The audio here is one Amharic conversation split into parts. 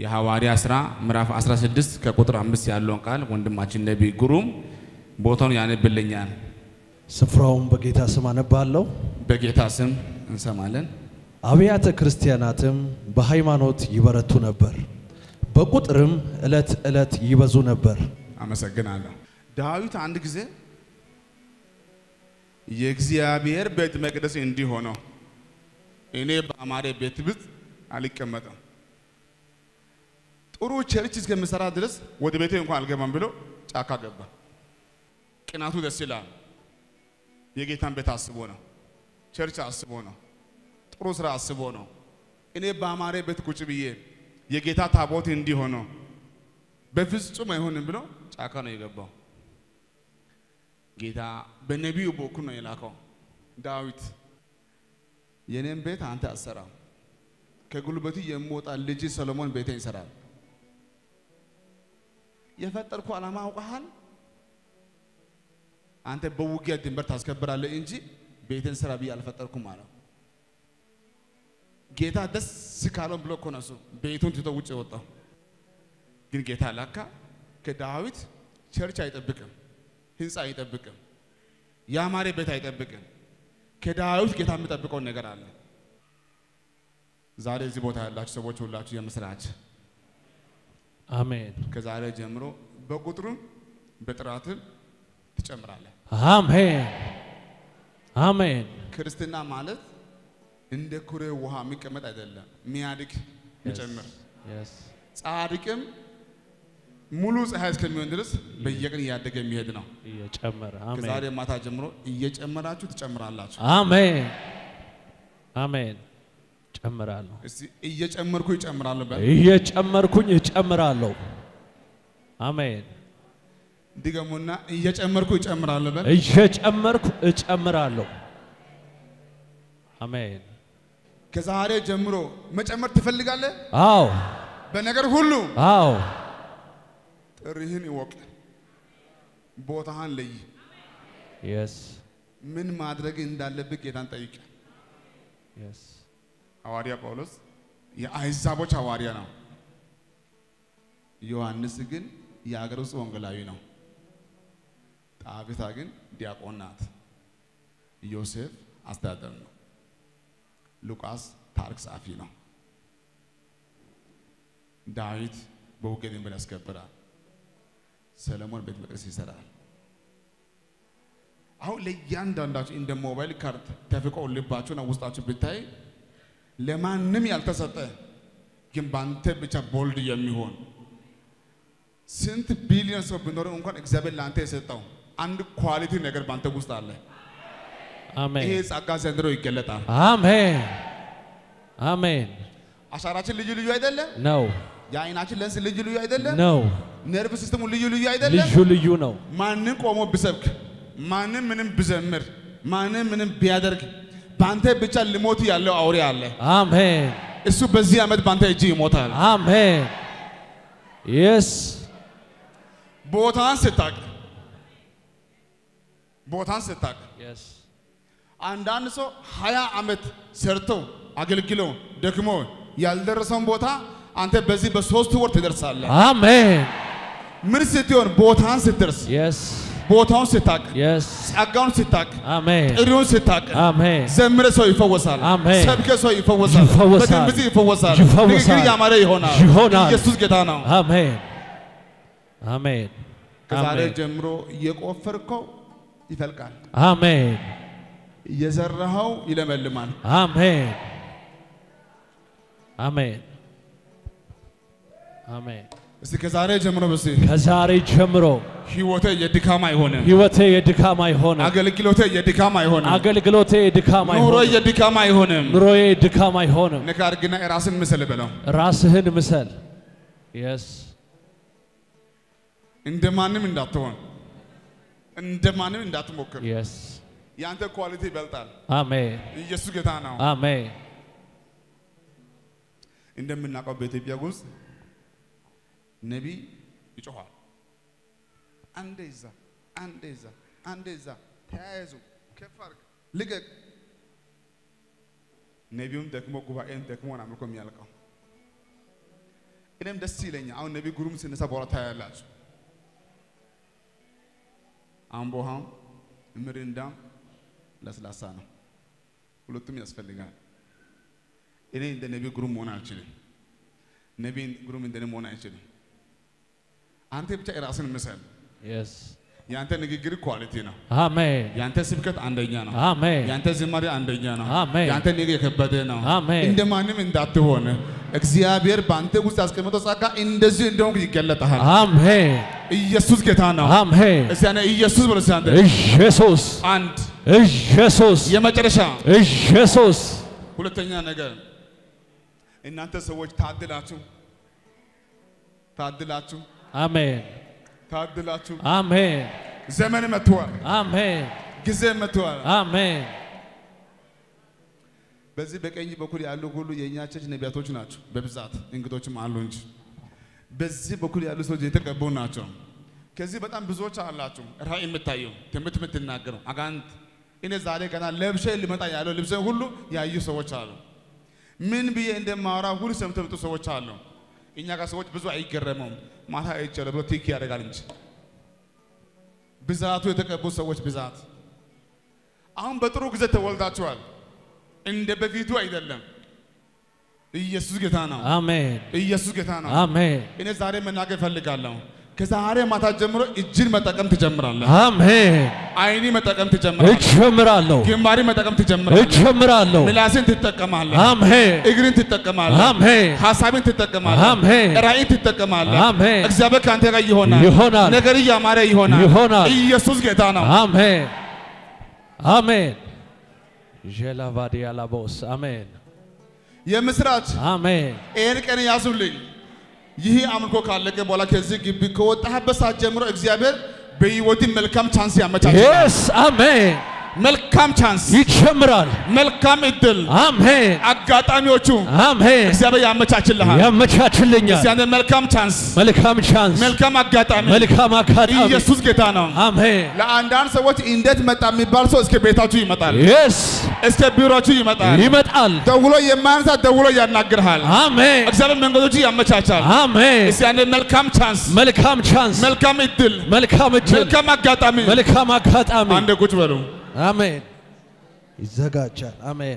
የሐዋርያ ሥራ ምዕራፍ 16 ከቁጥር አምስት ያለውን ቃል ወንድማችን ነቢይ ግሩም ቦታውን ያነብልኛል። ስፍራውን በጌታ ስም አነባለሁ። በጌታ ስም እንሰማለን። አብያተ ክርስቲያናትም በሃይማኖት ይበረቱ ነበር፣ በቁጥርም ዕለት ዕለት ይበዙ ነበር። አመሰግናለሁ። ዳዊት አንድ ጊዜ የእግዚአብሔር ቤተ መቅደስ እንዲህ ሆነው እኔ በአማሬ ቤት ውስጥ አልቀመጥም፣ ጥሩ ቸርች እስከምሰራ ድረስ ወደ ቤቴ እንኳን አልገባም ብሎ ጫካ ገባ። ቅናቱ ደስ ይላል። የጌታን ቤት አስቦ ነው። ቸርች አስቦ ነው። ጥሩ ስራ አስቦ ነው። እኔ በአማሬ ቤት ቁጭ ብዬ የጌታ ታቦት እንዲህ ሆኖ በፍጹም አይሆንም ብሎ ጫካ ነው የገባው። ጌታ በነቢዩ በኩል ነው የላከው። ዳዊት የኔን ቤት አንተ አሰራም፣ ከጉልበቱ የሚወጣ ልጅ ሰሎሞን ቤቴን ይሰራል። የፈጠርኩ ዓላማ አውቀሃል። አንተ በውጊያ ድንበር ታስከብራለህ እንጂ ቤቴን ስራ ብዬ አልፈጠርኩም አለው። ጌታ ደስ ካለው ብሎ እኮ ነው እሱ ቤቱን ትቶ ውጭ የወጣው። ግን ጌታ ላካ ከዳዊት ቸርች አይጠብቅም፣ ህንፃ አይጠብቅም፣ ያማረ ቤት አይጠብቅም። ከዳዊት ጌታ የሚጠብቀውን ነገር አለ። ዛሬ እዚህ ቦታ ያላችሁ ሰዎች ሁላችሁ የምስራች አሜን ከዛሬ ጀምሮ በቁጥሩም በጥራትም ትጨምራለህ። አሜን አሜን ክርስትና ማለት እንደ ኩሬ ውሃ የሚቀመጥ አይደለም፣ የሚያድግ የሚጨምር Yes. ጻድቅም ሙሉ ፀሐይ እስከሚሆን ድረስ በየቀን እያደገ የሚሄድ ነው። እየጨመረ ከዛሬ አሜን ማታ ጀምሮ እየጨመራችሁ ትጨምራላችሁ። አሜን አሜን ጨምራለሁ እስቲ እየጨመርኩ ይጨምራለሁ በል። እየጨመርኩኝ እጨምራለሁ አሜን ድገሙና እየጨመርኩ ይጨምራለሁ በል። እየጨመርኩ እጨምራለሁ አሜን ከዛሬ ጀምሮ መጨመር ትፈልጋለህ? አዎ በነገር ሁሉ አዎ ጥሪህን ይወቅ፣ ቦታህን ለይ፣ የስ ምን ማድረግ እንዳለብህ ጌታን ጠይቅ። የስ ሐዋርያ ጳውሎስ የአሕዛቦች ሐዋርያ ነው። ዮሐንስ ግን የአገር ውስጥ ወንጌላዊ ነው። ጣቢታ ግን ዲያቆን ናት። ዮሴፍ አስተዳደር ነው። ሉቃስ ታሪክ ጸሐፊ ነው። ዳዊት በውጊያ ድንበር ያስከብራል። ሰለሞን ቤተ መቅደስ ይሰራል። አሁን ለእያንዳንዳችሁ እንደ ሞባይል ካርድ ተፍቆ ልባችሁና ውስጣችሁ ብታይ ለማንም ያልተሰጠ ግን በአንተ ብቻ ቦልድ የሚሆን ስንት ቢሊዮን ሰው ቢኖርም እንኳን እግዚአብሔር ለአንተ የሰጠው አንድ ኳሊቲ ነገር በአንተ ውስጥ አለ። ይሄ አሜን ጸጋ ዘንድሮ ይገለጣል። አሜን አሜን አሻራችን ልዩ ልዩ አይደለም። ነው የአይናችን ለንስ ልዩ ልዩ አይደለም። ነው ነርቭ ሲስተሙ ልዩ ልዩ አይደለም። ልዩ ልዩ ነው ማንም ቆሞ ቢሰብክ፣ ማንም ምንም ቢዘምር፣ ማንም ምንም ቢያደርግ በአንተ ብቻ ልሞት ያለው አውሬ አለ። አሜን እሱ በዚህ ዓመት በአንተ እጅ ይሞታል። አሜን የስ ቦታን ስታቅ ቦታን ስታቅ የስ አንዳንድ ሰው ሀያ ዓመት ሰርቶ አገልግሎ ደክሞ ያልደረሰውን ቦታ አንተ በዚህ በሶስት ወር ትደርሳለህ። አሜን ምን ስትሆን? ቦታን ስትደርስ፣ የስ ቦታውን ስታቅ፣ የስ ጸጋውን ስታቅ፣ አሜን ጥሪውን ስታቅ፣ አሜን ዘምረ ሰው ይፈወሳል። አሜን። ሰብከ ሰው ይፈወሳል። ይፈወሳል። በትንቢት ይፈወሳል። ይፈወሳል። ንግግር ያማረ ይሆናል። ይሆናል። ኢየሱስ ጌታ ነው። አሜን አሜን ከዛሬ አሜን ጀምሮ እየቆፈርከው ይፈልቃል፣ አሜን እየዘራኸው ይለመልማል። አሜን አሜን አሜን እስቲ ከዛሬ ጀምሮ በስ ከዛሬ ጀምሮ ህይወቴ የድካም አይሆንም። ህይወቴ የድካም አይሆንም። አገልግሎቴ የድካም አይሆንም። አገልግሎቴ የድካም ኑሮ አይሆንም። የድካም አይሆንም። ኑሮዬ የድካም አይሆንም። ነካ አድርግና የራስን ምስል በለው። ራስህን ምሰል። የስ እንደ ማንም እንዳትሆን፣ እንደ ማንም እንዳትሞክር። የስ የአንተ ኳሊቲ ይበልጣል። አሜን ኢየሱስ ጌታ ነው። አሜን እንደምናውቀው በኢትዮጵያ ውስጥ ነቢይ ይጮኋል። አንዴ ይዛ፣ አንዴ ይዛ፣ አንዴ ይዛ፣ ተያያዙ፣ ከፍ አድርግ፣ ልቀቅ። ነቢዩም ደክሞ ጉባኤን ደክሞ ነው አምልኮ የሚያልቀው። እኔም ደስ ይለኛል። አሁን ነቢይ ጉሩም ሲነሳ በኋላ ታያላችሁ። አምቦሃም ምሪንዳም ለስላሳ ነው። ሁለቱም ያስፈልጋል። እኔ እንደ ነቢይ ጉሩም መሆን አልችልም። ነቢይ ጉሩም እንደኔ መሆን አይችልም። አንተ ብቻ የራስን ምሰል። Yes. የአንተ ንግግር ኳሊቲ ነው። Amen. የአንተ ስብከት አንደኛ ነው። Amen. የአንተ ዝማሬ አንደኛ ነው። አሜን። የአንተ ንግግር የከበደ ነው። አሜን። እንደ ማንም እንዳትሆን እግዚአብሔር በአንተ ውስጥ ያስቀመጠው ጸጋ እንደዚህ እንደሆንክ ይገለጣል። Amen. ኢየሱስ ጌታ ነው። Amen. እስቲ ያኔ ኢየሱስ ብሎ እስቲ አንተ ኢየሱስ አንድ ኢየሱስ የመጨረሻ ኢየሱስ ሁለተኛ ነገር እናንተ ሰዎች ታድላችሁ ታድላችሁ አሜን ታድላችሁ። አሜን ዘመን መጥቷል፣ አሜን ጊዜ መጥቷል። አሜን በዚህ በቀኝ በኩል ያሉ ሁሉ የእኛ ቸርች ነቢያቶች ናቸው በብዛት እንግዶችም አሉ እንጂ በዚህ በኩል ያሉ ሰዎች የተቀቡ ናቸው። ከዚህ በጣም ብዙዎች አላችሁ ራእይ የምታዩ ትምህርት የምትናገሩ አጋንንት እኔ ዛሬ ገና ለብሼ ሊመጣ ያለው ልብሴ ሁሉ ያዩ ሰዎች አሉ። ምን ብዬ እንደማወራ ሁሉ ሰምተው የመጡ ሰዎች አሉ። እኛ ጋር ሰዎች ብዙ አይገረመውም። ማታ አይቻለ ብሎ ቲክ ያደርጋል እንጂ ብዛቱ የተቀቡ ሰዎች ብዛት አሁን በጥሩ ጊዜ ተወልዳችኋል። እንደ በፊቱ አይደለም። ኢየሱስ ጌታ ነው። አሜን ኢየሱስ ጌታ ነው። አሜን እኔ ዛሬ መናገር እፈልጋለሁ። ከዛሬ ማታ ጀምሮ እጅን መጠቀም ትጀምራለህ። አሜን አይኒ መጠቀም ትጀምራለህ። እጀምራለሁ ግንባሪ መጠቀም ትጀምራለህ። እጀምራለሁ ምላስን ትጠቀማለህ። አሜን እግርን ትጠቀማለህ። አሜን ሀሳብን ትጠቀማለህ። አሜን ራእይን ትጠቀማለህ። አሜን እግዚአብሔር ከአንተ ጋር ይሆናል። ይሆናል ነገር እያማረ ይሆናል። ይሆናል። ኢየሱስ ጌታ ነው። አሜን አሜን ዤላቫዲያ ላቦስ አሜን የምስራች አሜን ይህን ቀን ያዙልኝ። ይህ አምልኮ ካለቀ በኋላ ከዚህ ግቢ ከወጣህበት ሰዓት ጀምሮ እግዚአብሔር በህይወት መልካም ቻንስ ያመቻችላል። የስ አሜን መልካም ቻንስ፣ ይጀምራል መልካም እድል፣ አሜን አጋጣሚዎቹ አሜን እግዚአብሔር ያመቻችልሃል። ያመቻችልኛል እስቲ አንተ መልካም ቻንስ፣ መልካም ቻንስ መልካም አጋጣሚ። መልካም አጋጣሚ ኢየሱስ ጌታ ነው። አሜን ለአንዳንድ ሰዎች እንዴት መጣ የሚባል ሰው እስከ ቤታችሁ ይመጣል፣ የስ እስከ ቢሮችሁ ይመጣል። ይመጣል ደውሎ የማያነሳ ደውሎ ያናግርሃል። አሜን እግዚአብሔር መንገዶች ያመቻቻል። አሜን እስቲ አንተ መልካም ቻንስ፣ መልካም ቻንስ መልካም እድል፣ መልካም እድል መልካም አጋጣሚ። መልካም አጋጣሚ አንድ ቁጭ በሉ። አሜን ይዘጋጃል አሜን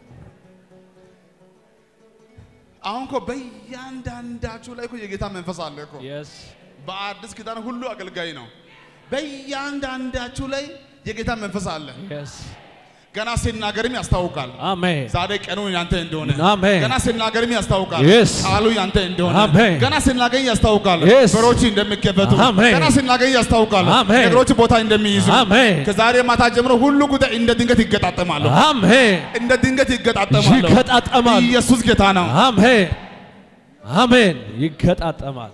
አሁን እኮ በእያንዳንዳችሁ ላይ እኮ የጌታ መንፈስ አለ እኮ። የስ በአዲስ ኪዳን ሁሉ አገልጋይ ነው። በእያንዳንዳችሁ ላይ የጌታ መንፈስ አለ። የስ ገና ሲናገርም ያስታውቃል። አሜን ዛሬ ቀኑ ያንተ እንደሆነ አሜን ገና ሲናገርም ያስታውቃል። Yes. ቃሉ ያንተ እንደሆነ አሜን ገና ሲናገር ያስታውቃል። Yes. በሮች እንደሚከፈቱ አሜን ገና ሲናገር ያስታውቃል። አሜን ነገሮች ቦታ እንደሚይዙ አሜን ከዛሬ ማታ ጀምሮ ሁሉ ጉዳይ እንደ ድንገት ይገጣጠማሉ። አሜን እንደ ድንገት ይገጣጠማሉ። ይገጣጠማል ኢየሱስ ጌታ ነው። አሜን አሜን ይገጣጠማል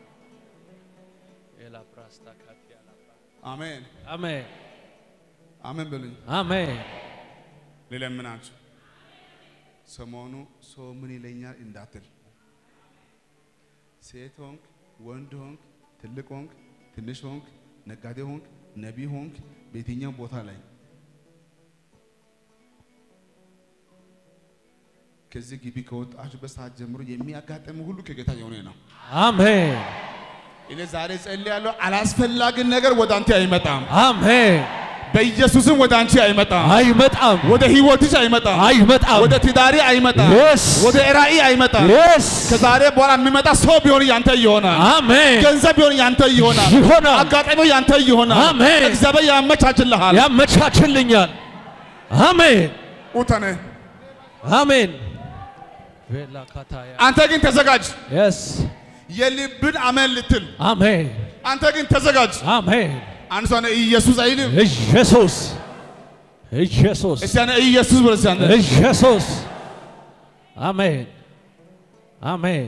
አሜን አሜን አሜን በሉኝ። አሜን ልለምናችሁ ሰሞኑ ሰው ምን ይለኛል እንዳትል። ሴት ሆንክ፣ ወንድ ሆንክ፣ ትልቅ ሆንክ፣ ትንሽ ሆንክ፣ ነጋዴ ሆንክ፣ ነቢይ ሆንክ፣ በየትኛው ቦታ ላይ ከዚህ ግቢ ከወጣችሁበት ሰዓት ጀምሮ የሚያጋጥም ሁሉ ከጌታ የሆነ ነው። አሜን እኔ ዛሬ ጸልያለሁ። አላስፈላጊ ነገር ወደ አንተ አይመጣም። አሜን በኢየሱስም ወደ አንቺ አይመጣም። አይመጣም ወደ ህይወትሽ አይመጣም። አይመጣም ወደ ትዳሪ አይመጣም። የስ ወደ ራእይ አይመጣም። የስ ከዛሬ በኋላ የሚመጣ ሰው ቢሆን ያንተ ይሆናል። አሜን ገንዘብ ቢሆን ያንተ ይሆናል። ይሆናል አጋጣሚው ያንተ ይሆናል። አሜን። እግዚአብሔር ያመቻችልሃል። ያመቻችልኛል አሜን ኡተነ አሜን አንተ ግን ተዘጋጅ። የስ የልብን አመን ልትል አሜን አንተ ግን ተዘጋጅ። አሜን አንድ ሰው ኢየሱስ አይልም። ኢየሱስ ኢየሱስ እስቲ ያኔ ኢየሱስ ብለህ እስቲ አንተ ኢየሱስ አሜን አሜን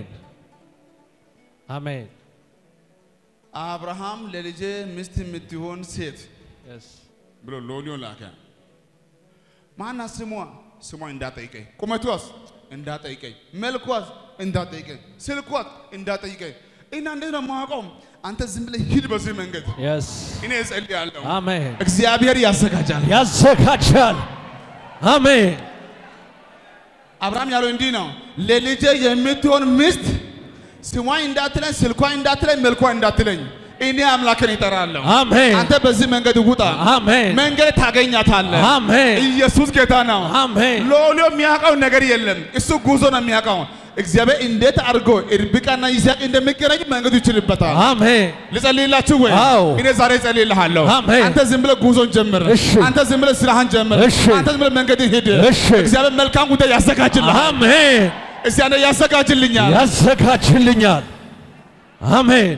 አሜን አብርሃም ለልጄ ሚስት የምትሆን ሴት ብሎ ሎሊዮን ላከ። ማናት ስሟ? ስሟ እንዳጠይቀኝ፣ ቁመቷስ እንዳጠይቀኝ፣ መልኳስ እንዳጠይቀኝ፣ ስልኳስ እንዳጠይቀኝ እና እንዴት ነው የማውቀው? አንተ ዝም ብለህ ሂድ በዚህ መንገድ። የስ እኔ እጸልያለሁ፣ አሜን እግዚአብሔር ያዘጋጃል። ያዘጋጃል አሜን አብርሃም ያለው እንዲህ ነው፣ ለልጄ የምትሆን ሚስት ስሟኝ እንዳትለኝ፣ ስልኳኝ እንዳትለኝ፣ መልኳ እንዳትለኝ፣ እኔ አምላክን ይጠራለሁ። አሜን አንተ በዚህ መንገድ ውጣ፣ አሜን መንገድ ታገኛታለህ። አሜን ኢየሱስ ጌታ ነው። አሜን ሎሎ የሚያውቀው ነገር የለም። እሱ ጉዞ ነው የሚያውቀው። እግዚአብሔር እንዴት አድርጎ ርብቃና ይስሐቅ እንደሚገናኙ መንገዱ ይችልበታል። አሜን ልጸልይላችሁ ወይ? አዎ። እኔ ዛሬ እጸልይልሃለሁ። አሜን። አንተ ዝም ብለህ ጉዞን ጀምር። እሺ። አንተ ዝም ብለህ ስራህን ጀምር። እሺ። አንተ ዝም ብለህ መንገድ ሂድ። እሺ። እግዚአብሔር መልካም ጉዳይ ያዘጋጅልሃል። አሜን እስቲ አንተ ያዘጋጅልኛል። ያዘጋጅልኛል አሜን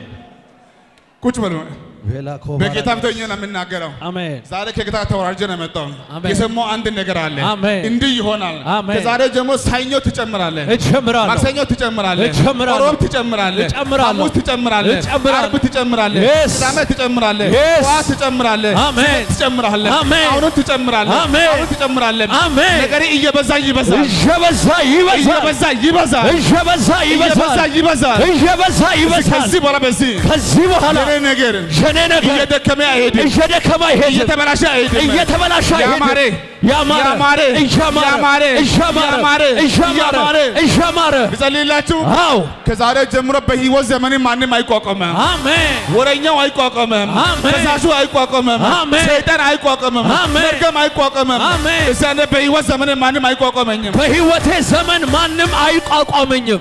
ቁጭ በሉ። ቤላኮ በጌታ ፊት ሆኜ ነው የምናገረው። አሜን ዛሬ ከጌታ ተወራርጄ ነው የመጣው። አሜን። የሰማው አንድ ነገር አለ። አሜን። እንዲህ ይሆናል። አሜን። ከዛሬ ጀምሮ ሰኞ ትጨምራለህ። እጨምራለሁ ማክሰኞ ትጨምራለህ፣ እጨምራለሁ። ሮብ ትጨምራለህ፣ እጨምራለሁ። ሐሙስ ትጨምራለህ፣ እጨምራለሁ። ዓርብ ትጨምራለህ፣ Yes. ቅዳሜ ትጨምራለህ፣ Yes. ጠዋት ትጨምራለህ፣ አሜን። ስብከት ትጨምራለህ፣ አሜን። አሁንም ትጨምራለህ፣ አሜን። አሁንም ትጨምራለህ። አሜን። ነገሬ እየበዛ ይበዛል፣ እየበዛ ይበዛል እየበዛ ይበዛል፣ እየበዛ እየበዛ ይበዛል ይበዛል። እየበዛ ይበዛል ከዚህ በኋላ በዚህ ከዚህ በኋላ የኔ ነገር የኔ ነገር እየደከመ አይሄድም፣ እየደከመ አይሄድም እየተበላሸ አይሄድም፣ እየተበላሸ ያማረ አይሄድም ያማረ ያማረ እያማረ ያማረ እያማረ እያማረ እያማረ እያማረ ልጸልይላችሁ። አዎ ከዛሬ ጀምሮ በህይወት ዘመን ማንም አይቋቋምም። አሜን ወረኛው አይቋቋምም። አሜን። ከሳሹ አይቋቋምም። አሜን። ሰይጣን አይቋቋምም። አሜን። መርገም አይቋቋምም። አሜን። እዚያ እኔ በህይወት ዘመን ማንም አይቋቋመኝም። በህይወቴ ዘመን ማንም አይቋቋመኝም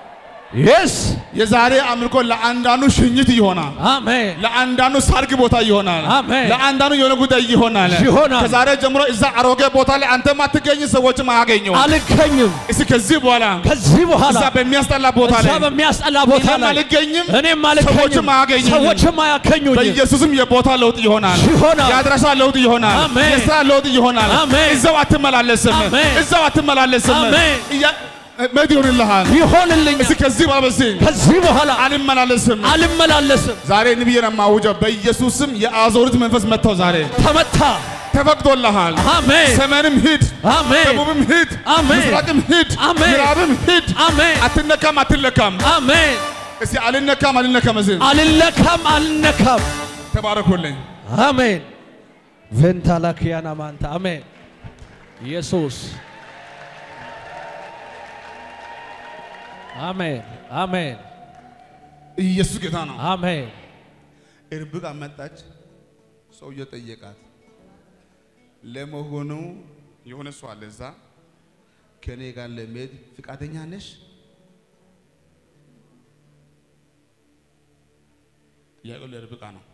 የስ የዛሬ አምልኮ ለአንዳንዱ ሽኝት ይሆናል። አሜን ለአንዳንዱ ሰርግ ቦታ ይሆናል። አሜን። ለአንዳንዱ የሆነ ጉዳይ ይሆናል። ይሆናል። ከዛሬ ጀምሮ እዛ አሮጌ ቦታ ላይ አንተም አትገኝ፣ ሰዎችም አያገኙ። አልገኝም እስኪ ከዚህ በኋላ ከዚህ በኋላ እዛ በሚያስጠላ ቦታ እዛ ላይ በሚያስጠላ ቦታ እኔም ላይ አልገኝም፣ እኔም ሰዎችም አልገኝም አያገኙኝም። ሰዎችም አያገኙኝም በኢየሱስም የቦታ ለውጥ ይሆናል። ይሆናል። የአድራሻ ለውጥ ይሆናል። አሜን። የስራ ለውጥ ይሆናል። አሜን። እዛው አትመላለስም። አሜን። እዛው አትመላለስም። አሜን። እያ- መድ ይሆንልሃል። ይሆንልኛል እስኪ ከዚህ በኋላ በዚህ ከዚህ በኋላ አልመላለስም። አልመላለስም ዛሬ ንብዬ ነው የማውጀው። በኢየሱስም የአዞሪት መንፈስ መጥተው ዛሬ ተመታ ተፈቅዶልሃል። አሜን ሰሜንም ሂድ፣ አሜን ደቡብም ሂድ፣ አሜን። ምስራቅም ሂድ፣ አሜን። ምዕራብም ሂድ። አሜን አትነካም፣ አትለካም። አሜን እስቲ አልነካም፣ አልነካም። እዚህ አልለካም አልነካም ተባረኩልኝ። አሜን ቬንታላኪያና ማንታ አሜን ኢየሱስ አሜን አሜን ኢየሱስ ጌታ ነው። አሜን ርብቃ መጣች። ሰውየው ጠየቃት። ለመሆኑ የሆነ ሰው አለ እዛ ከኔ ጋር ለመሄድ ፍቃደኛ ነሽ? ጥያቄው ለርብቃ ነው።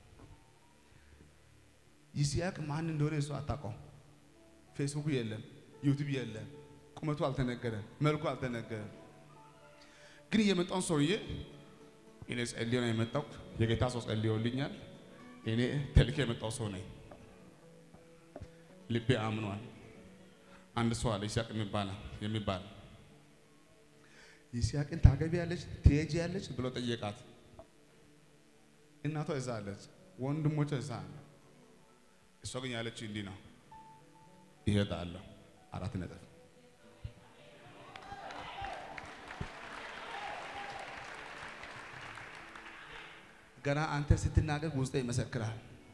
ይስሐቅ ማን እንደሆነ እሱ አታውቀው። ፌስቡክ የለም፣ ዩቲዩብ የለም፣ ቁመቱ አልተነገረም፣ መልኩ አልተነገረም። ግን የመጣውን ሰውዬ እኔ ጸልዮ ነው የመጣው። የጌታ ሰው ጸልዮልኛል። እኔ ተልኬ የመጣው ሰው ነኝ። ልቤ አምኗል። አንድ ሰው አለ ይስሐቅ የሚባል የሚባል ይስሐቅን ታገቢያለች ትሄጂያለች ብሎ ጠየቃት። እናቷ እዛ አለች፣ ወንድሞቿ እዛ አለ። እሷ ግን ያለችው እንዲህ ነው፣ ይሄዳለሁ። አራት ነጥብ ገና አንተ ስትናገር ውስጤ ይመሰክራል።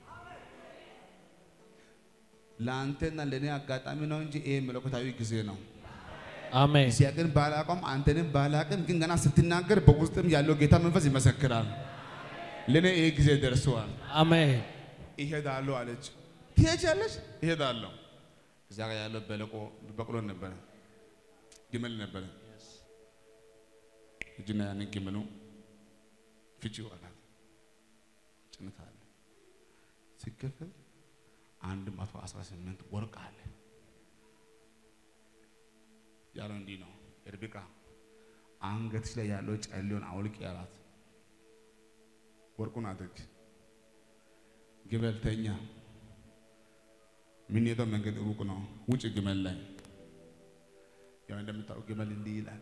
ለአንተና ለእኔ አጋጣሚ ነው እንጂ ይሄ መለኮታዊ ጊዜ ነው። አሜን ይስሐቅን ባላውቀውም አንተንም ባላውቅም ግን ገና ስትናገር በውስጥም ያለው ጌታ መንፈስ ይመሰክራል። ለእኔ ይሄ ጊዜ ደርሰዋል። አሜን ይሄዳለሁ አለች። ትሄጃለሽ? ይሄዳለሁ። እዛ ጋር ያለው በለቆ በቅሎ ነበረ፣ ግመል ነበረ። እጅና ያንን ግመሉ ፍቺው አላት። ጭነት አለ ሲከፈል አንድ መቶ አስራ ስምንት ወርቅ አለ ያለው እንዲህ ነው። ርብቃ አንገትሽ ላይ ያለው ጨሌውን አውልቅ ያላት ወርቁን አድርግ ግመል ተኛ። የምንሄደው መንገድ ሩቅ ነው። ውጭ ግመል ላይ ያው እንደምታውቁ ግመል እንዲህ ይላል።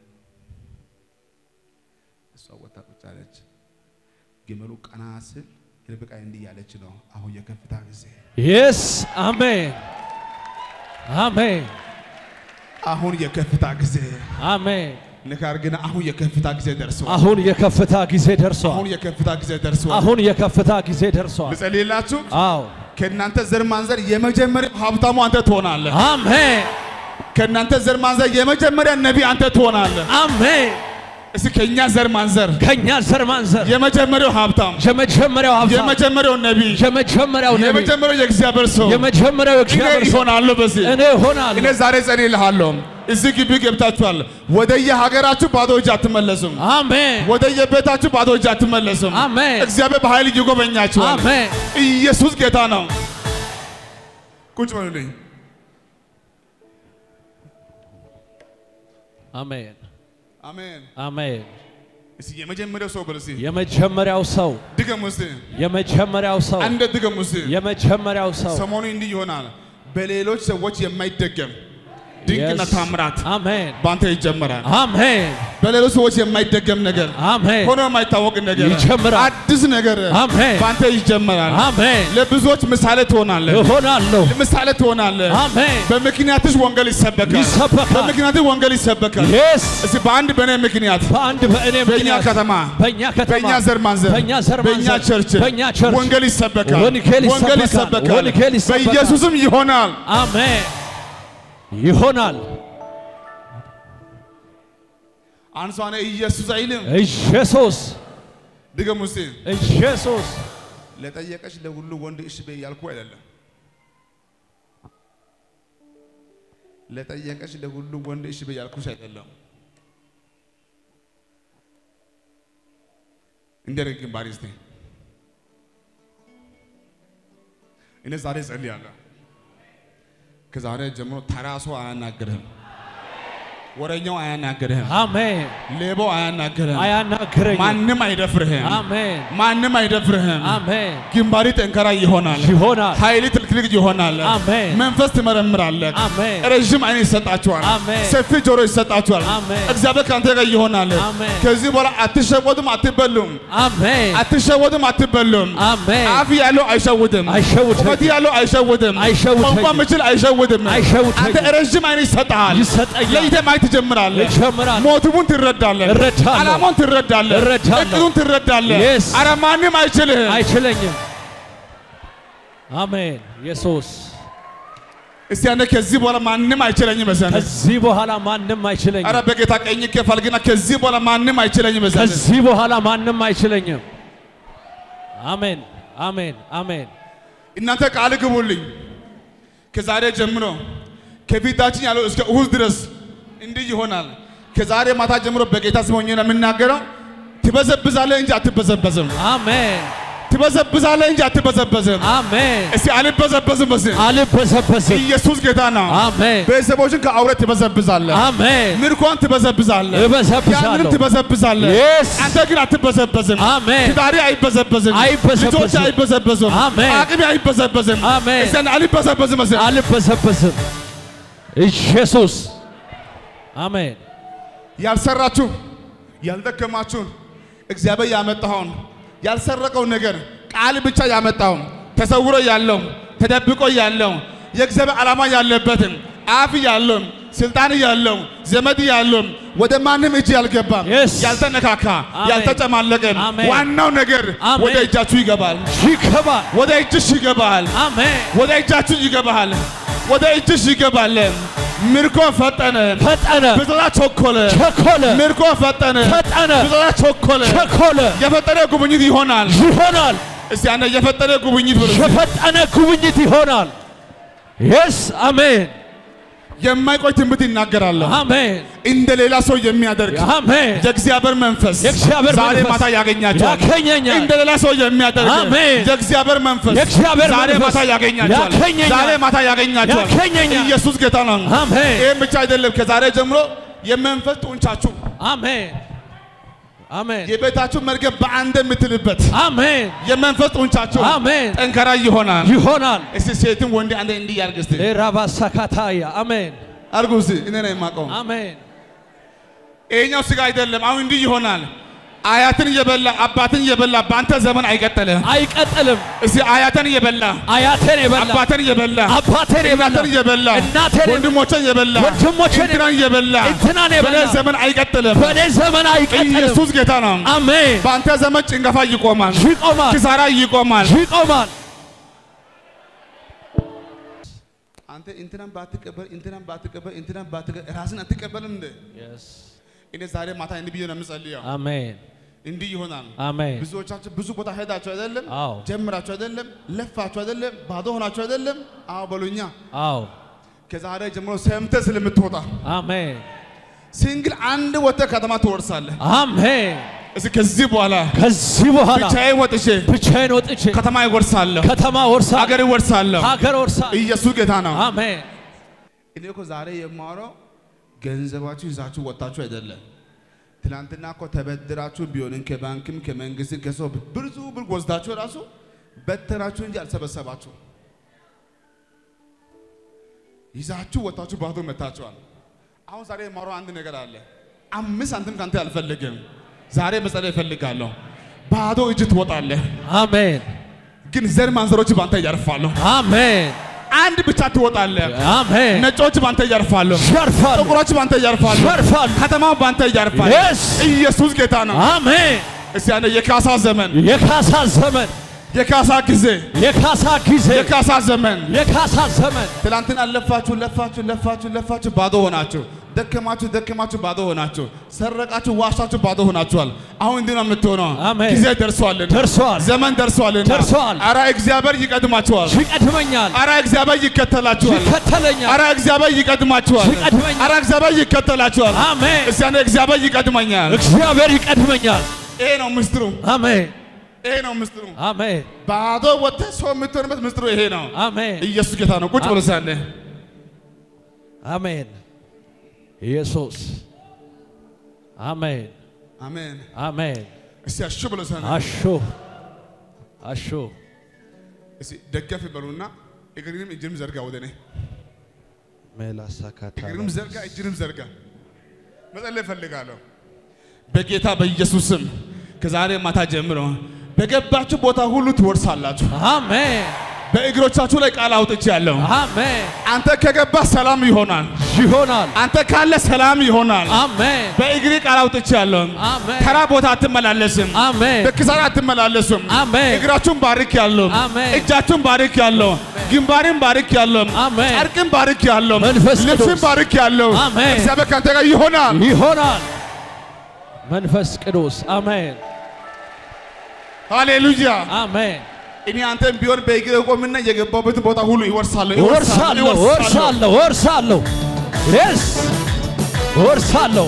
እሷ ወጣ ቁጭ አለች። ግመሉ ቀና ስል ርብቃ እንዲህ ያለች ነው። አሁን የከፍታ ጊዜ፣ የስ አሜን አሜን አሁን የከፍታ ጊዜ አሜን ንካር ግን አሁን የከፍታ ጊዜ ደርሷል። አሁን የከፍታ ጊዜ ደርሷል አሁን የከፍታ ጊዜ ደርሷል። አሁን የከፍታ ጊዜ ደርሷል ልጸልይላችሁ። አዎ ከእናንተ ዘር ማንዘር የመጀመሪያ ሀብታሙ አንተ ትሆናለህ። አሜን ከእናንተ ዘር ማንዘር የመጀመሪያ ነቢይ አንተ ትሆናለህ። አሜን እስኪ ከእኛ ዘር ማንዘር ከእኛ ዘር ማንዘር የመጀመሪያው ሀብታም የመጀመሪያው ሀብታም የመጀመሪያው ነቢይ የመጀመሪያው ነቢይ የመጀመሪያው የእግዚአብሔር ሰው የመጀመሪያው እኔ እግዚአብሔር ሰው ይሆናለሁ በዚህ እኔ እኔ እሆናለሁ። ዛሬ ጸልይልሃለሁ። እዚህ ግቢ ገብታችኋል። ወደየ ሀገራችሁ ባዶ እጅ አትመለሱም። አሜን ወደየ ቤታችሁ ባዶ እጅ አትመለሱም። አሜን እግዚአብሔር በኃይል ይጎበኛችኋል። አሜን። ኢየሱስ ጌታ ነው። ቁጭ በሉልኝ። አሜን አሜን። አሜን። እስኪ የመጀመሪያው ሰው በል እስኪ የመጀመሪያው ሰው ድገሙ እስኪ የመጀመሪያው ሰው አንድ ድገሙ እስኪ። የመጀመሪያው ሰው ሰሞኑ እንዲህ ይሆናል። በሌሎች ሰዎች የማይደገም ድንቅና Yes. ታምራት አሜን በአንተ ይጀመራል። አሜን በሌሎች ሰዎች የማይደገም ነገር አሜን ሆኖ የማይታወቅ ነገር ይጀምራል። አዲስ ነገር አሜን በአንተ ይጀመራል። አሜን ለብዙዎች ምሳሌ ትሆናለህ። እሆናለሁ። ምሳሌ ትሆናለህ። አሜን በምክንያትሽ ወንጌል ይሰበካል። ይሰበካል። በምክንያትሽ ወንጌል ይሰበካል። የስ እስቲ በአንድ በእኔ ምክንያት በአንድ በእኔ በእኛ ምክንያት ከተማ በእኛ ከተማ በእኛ ዘር ማንዘር በእኛ ዘር በእኛ ማንዘር ቸርች በእኛ ቸርች ወንጌል ይሰበካል። ወንጌል ወንጌል ይሰበካል። ይሰበካል። ወንጌል ይሰበካል። በኢየሱስም ይሆናል። አሜን ይሆናል። አንሷነ ኢየሱስ አይልም። ኢየሱስ ድገሙ እስቲ። ኢየሱስ ለጠየቀች ለሁሉ ወንድ እሺ በይ ያልኩ አይደለም። ለጠየቀች ለሁሉ ወንድ እሺ በይ ያልኩሽ አይደለም። እንደረግ ግንባር እስቲ እኔ ዛሬ ጸልያለሁ። ከዛሬ ጀምሮ ተራ ሰው አያናግርህም። ወረኛው አያናግርህም። አሜን ሌባው አያናግርህም። አያናግረኝም። ማንም አይደፍርህም። አሜን ማንም አይደፍርህም። አሜን ግንባሪ ጠንካራ ይሆናል። ይሆናል። ኃይል ትልቅልቅ ይሆናል። አሜን መንፈስ ትመረምራለህ። አሜን ረዥም አይን ይሰጣችኋል። አሜን ሰፊ ጆሮ ይሰጣችኋል። አሜን እግዚአብሔር ከአንተ ጋር ይሆናል። አሜን ከዚህ በኋላ አትሸወዱም፣ አትበሉም። አሜን አትሸወዱም፣ አትበሉም። አሜን አፍ ያለው አይሸውድም። አይሸውደኝም። ቁመት ያለው አይሸውድም። አይሸውደኝም። ቋንቋ ምችል አይሸውድም። አይሸውደኝም። አንተ ረዥም አይን ይሰጥሃል። ይሰጠኛል። ለይተህ ማየት ትጀምራለህ። እጀምራለሁ። ሞቲቡን ትረዳለህ። እረዳለሁ። ዓላማውን ትረዳለህ። እረዳለሁ። እቅዱን ትረዳለህ። Yes. ኧረ ማንም አይችልህም። አይችለኝም። አሜን ኢየሱስ እስቲ አንተ ከዚህ በኋላ ማንም አይችለኝም መሰለህ። ከዚህ በኋላ ማንም አይችለኝም። ኧረ በጌታ ቀኝ ከፋል ግና ከዚህ በኋላ ማንም አይችለኝም መሰለህ። ከዚህ በኋላ ማንም አይችለኝም። አሜን አሜን አሜን እናንተ ቃል ግቡልኝ። ከዛሬ ጀምሮ ከፊታችን ያለው እስከ እሁድ ድረስ እንዲህ ይሆናል። ከዛሬ ማታ ጀምሮ በጌታ ስም ሆኜ ነው የምናገረው። ትበዘብዛለህ እንጂ አትበዘበዝም። አሜን ትበዘብዛለህ እንጂ አትበዘበዝም። አሜን። እስቲ አልበዘበዝም። በዚህ አልበሰበስም። ኢየሱስ ጌታ ነው። አሜን ቤተሰቦችን ከአውሬ ትበዘብዛለህ። አሜን። ምርኮን ትበዘብዛለህ። እበሰብሳለሁ። ያንንም ትበዘብዛለህ። Yes. አንተ ግን አትበዘበዝም። አሜን ትዳሪ አይበዘበዝም። አይበዘበዝም። ልጆች አይበዘበዙም። አሜን። አቅሜ አይበዘበዝም። አሜን። እስቲ አልበዘበዝም። በዚህ አልበሰበስም። ኢየሱስ አሜን ያልሰራችሁ ያልደከማችሁ እግዚአብሔር ያመጣውን ያልሰረቀው ነገር ቃል ብቻ ያመጣው ተሰውሮ ያለው ተደብቆ ያለው የእግዚአብሔር ዓላማ ያለበትን አፍ ያለው ስልጣን ያለው ዘመድ ያለው ወደ ማንም እጅ ያልገባም Yes. ያልተነካካ አሜን። ያልተጨማለቀ አሜን። ዋናው ነገር አሜን። ወደ እጃችሁ ይገባል። ይገባል። ወደ እጅሽ ይገባል። አሜን ወደ እጃችሁ ይገባል። ወደ እጅሽ ይገባል። ምርኮ ፈጠነ፣ ፈጠነ፣ ብዝበዛ ቸኮለ፣ ቸኮለ፣ ምርኮ ፈጠነ፣ ፈጠነ፣ ብዝበዛ ቸኮለ። ቸኮለ የፈጠነ ጉብኝት ይሆናል። ይሆናል። እስቲ አንተ የፈጠነ ጉብኝት ብሎ የፈጠነ ጉብኝት ይሆናል። የስ አሜን የማይቆይ ትንቢት ይናገራለሁ። አሜን እንደ ሌላ ሰው የሚያደርግ አሜን የእግዚአብሔር መንፈስ የእግዚአብሔር ዛሬ መንፈስ ማታ ያገኛቸዋል። ያገኘኛል። እንደ ሌላ ሰው የሚያደርግ አሜን። የእግዚአብሔር መንፈስ የእግዚአብሔር ዛሬ መንፈስ ማታ ያገኛቸዋል። ያገኘኛል። ዛሬ ማታ ያገኛቸዋል። ያገኘኛል። ኢየሱስ ጌታ ነው። አሜን ይህም ብቻ አይደለም። ከዛሬ ጀምሮ የመንፈስ ጡንቻችሁ አሜን አሜን የቤታችሁ መርገም በአንድ የምትልበት አሜን የመንፈስ ጡንቻችሁ አሜን ጠንካራ ይሆናል። ይሆናል። እስቲ ሴትም ወንድ አንድ እንዲህ ያርግ እስቲ ራባሳካታያ አሜን አርጉ እስቲ እኔ ነው የማውቀው። አሜን ይሄኛው ስጋ አይደለም። አሁን እንዲህ ይሆናል። አያትን እየበላ አባትን እየበላ በአንተ ዘመን አይቀጥልም። አይቀጥልም። እስቲ አያትን እየበላ አያቴን የበላ አባትን እየበላ አባቴን የበላ እናትን እየበላ እናቴን የበላ ወንድሞችን እየበላ ወንድሞቼን እንትናን እየበላ እንትናን በእኔ የበላ ዘመን አይቀጥልም። በእኔ ዘመን አይቀጥልም። ኢየሱስ ጌታ ነው። አሜን በአንተ ዘመን ጭንገፋ ይቆማል፣ ይቆማል ኪሳራ ይቆማል። ይቆማል። አንተ እንትናን ባትቀበል እንትናን ባትቀበል እንትናን ባትቀበል ራስን አትቀበልም እንዴ? እኔ ዛሬ ማታ እንዲህ ብዬ ነው የምጸልየው። አሜን እንዲህ ይሆናል። አሜን ብዙዎቻችሁ ብዙ ቦታ ሄዳችሁ አይደለም? አዎ ጀምራችሁ አይደለም? ለፋችሁ አይደለም? ባዶ ሆናችሁ አይደለም? አዎ በሉኛ። አዎ ከዛሬ ጀምሮ ሰምተህ ስለምትወጣ አሜን ሲንግል አንድ ወጥተህ ከተማ ትወርሳለህ። አሜን እስኪ ከዚህ በኋላ ከዚህ በኋላ ብቻዬን ወጥቼ ብቻዬን ወጥቼ ከተማ ይወርሳለሁ፣ ከተማ ወርሳ ሀገር ይወርሳለሁ። ሀገር ወርሳ ኢየሱስ ጌታ ነው። አሜን እኔ እኮ ዛሬ የማወራው ገንዘባችሁ ይዛችሁ ወጣችሁ አይደለም። ትናንትና እኮ ተበድራችሁ ቢሆንም ከባንክም ከመንግስትም ከሰው ብዙ ብር ወስዳችሁ ራሱ በተናችሁ እንጂ አልሰበሰባችሁ። ይዛችሁ ወጣችሁ ባዶ መታችኋል። አሁን ዛሬ የማወራው አንድ ነገር አለ። አምስት ሳንቲም ካንተ አልፈልግም። ዛሬ መጸለይ እፈልጋለሁ። ባዶ እጅ ትወጣለህ፣ አሜን ግን ዘር ማንዘሮች ባንተ ያርፋሉ። አሜን አንድ ብቻ ትወጣለህ፣ አሜን ነጮች ባንተ ያርፋሉ። ሸርፋል ጥቁሮች ባንተ ያርፋሉ። ሸርፋል ከተማው ባንተ ያርፋል። Yes. ኢየሱስ ጌታ ነው። አሜን እስቲ ያለ የካሳ ዘመን፣ የካሳ ዘመን የካሳ ጊዜ፣ የካሳ ጊዜ የካሳ ዘመን። የካሳ ዘመን ትላንትና ለፋችሁ ለፋችሁ ለፋችሁ ለፋችሁ ባዶ ሆናችሁ፣ ደከማችሁ ደከማችሁ ባዶ ሆናችሁ፣ ሰረቃችሁ ዋሻችሁ ባዶ ሆናችኋል። አሁን እንዲህ ነው የምትሆነው። አሜን። ጊዜ ደርሷልና ደርሷል ዘመን ደርሷልና ደርሷል። አረ እግዚአብሔር ይቀድማችኋል። ይቀድመኛል አረ እግዚአብሔር ይከተላችኋል። ይከተለኛል አረ እግዚአብሔር ይቀድማችኋል። ይቀድመኛል። አረ እግዚአብሔር ይከተላችኋል። አሜን እስቲ ያለ እግዚአብሔር ይቀድመኛል። እግዚአብሔር ይቀድመኛል ይሄ ነው ምስጢሩ። አሜን ይሄ ነው ምስጢሩ። አሜን ባዶ ወጥተህ ሰው የምትሆንበት ምስጢሩ ይሄ ነው። አሜን ኢየሱስ ጌታ ነው። ቁጭ ብሎ ሳለ አሜን ኢየሱስ አሜን አሜን። አሜን እስቲ አሹ ብሎ ሳለ አሹ አሹ እስቲ ደገፍ በሉና እግርንም እጅንም ዘርጋ ወደ እኔ ሜላሳካታ እግርንም ዘርጋ እጅንም ዘርጋ። መጸለይ እፈልጋለሁ በጌታ በኢየሱስ ስም ከዛሬ ማታ ጀምሮ በገባችሁ ቦታ ሁሉ ትወርሳላችሁ። አሜን በእግሮቻችሁ ላይ ቃል አውጥቻለሁ። አሜን አንተ ከገባ ሰላም ይሆናል። ይሆናል አንተ ካለ ሰላም ይሆናል። አሜን በእግሬ ቃል አውጥቻለሁ። አሜን ተራ ቦታ አትመላለስም። አሜን በኪሳራ አትመላለሱም። አሜን እግራችሁን ባርክ ያለው አሜን። እጃችሁን ባርክ ያለው ግንባርን ባርክ ያለው አሜን። ጨርቅን ባርክ ያለው መንፈስ ቅዱስ። ልብስን ባርክ ያለው አሜን። እግዚአብሔር ካንተ ጋር ይሆናል። ይሆናል መንፈስ ቅዱስ አሜን ሃሌሉያ። አሜን እኔ አንተም ቢሆን በእግሬ ቆምና የገባበትን ቦታ ሁሉ ይወርሳለሁ እወርሳለሁ እወርሳለሁ እወርሳለሁ የስ እወርሳለሁ